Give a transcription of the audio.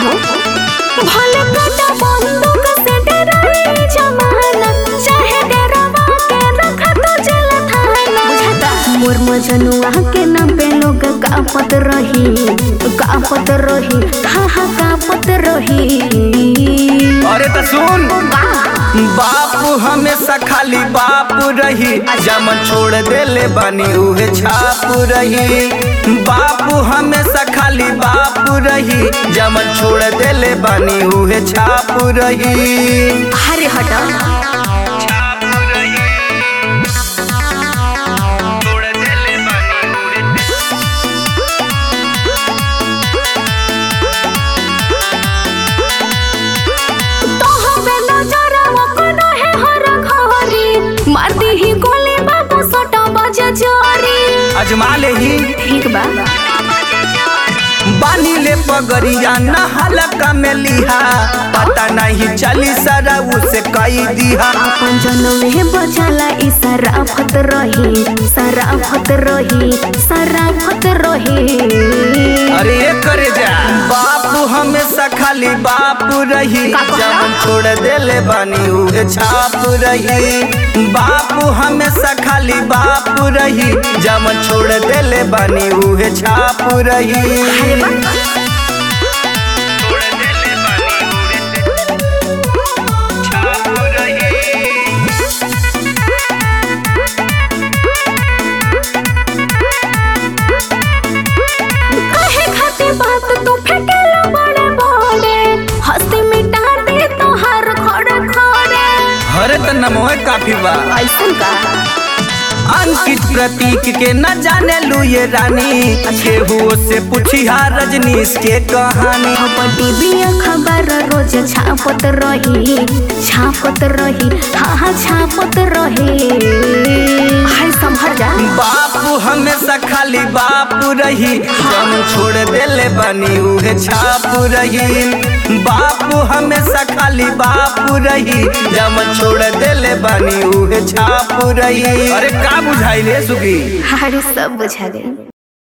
हो भले कटा बंदूक से डराई जमाना चाहे डरावा के रखा तो जेल थाना बुझाता मोर मजनुआ के नाम पे लोग कापत रही कापत रही हाँ हाँ कापत रही अरे तो सुन बापू हमेशा खाली बापू रही जमन छोड़ देले बानी उहे छापू रही बापू हमेशा खाली बापू रही जमन छोड़ देले बानी उहे छापू रही अरे हटा मारती ही गोली बाबू सोटा बजे जोरी अजमा ले ही ठीक बा बानी ले पगड़िया नहलका में लिहा पता नहीं चली सरा उसे कई दिहा अपन जनम में बचाला ई सराफत रही सराफत रही सराफत रही अरे ये करे जा बापू हमेशा खाली बापू रही का कहला? जब छोड़ देले बानी उहे छाप रही बापू हमेशा खाली बापू रही जब छोड़ देले बानी उहे छाप रही अरे बा काहे खातिर बात तू फेंकेला बड़े बड़े हंसी मिटा दे तो हर खड़े खड़े हरे त नमोए काफी बा ऐसन का अंकित प्रतीक के न जाने लू ये रानी केहू से पूछिया रजनीश के कहानी अब टीवी खबर रोज छापत रही छापत रही हाँ हाँ छापत रही हाय संभर जा बापू हमेशा खाली बापू रही जम छोड़ देले बनी उहे छापू रही बापू हमेशा खाली बापू रही जम छोड़ देले बनी उहे छापू रही अरे का बुझाइले सुगी अरे सब बुझा गई